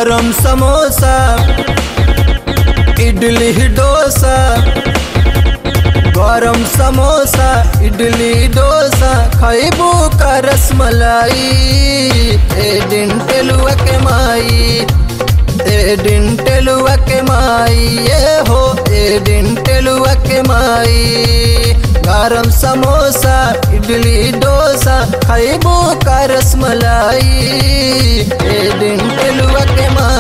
गरम समोसा इडली डोसा गरम समोसा इडली डोसा खैबू का रसमलाई ए दिन टेलुआ के माई ए दिन टेलुआ के माई ये हो ए दिन टेलुआ के माई गरम समोसा इडली डोसा खैबू का रसमलाई ए दिन टेलुआ के माई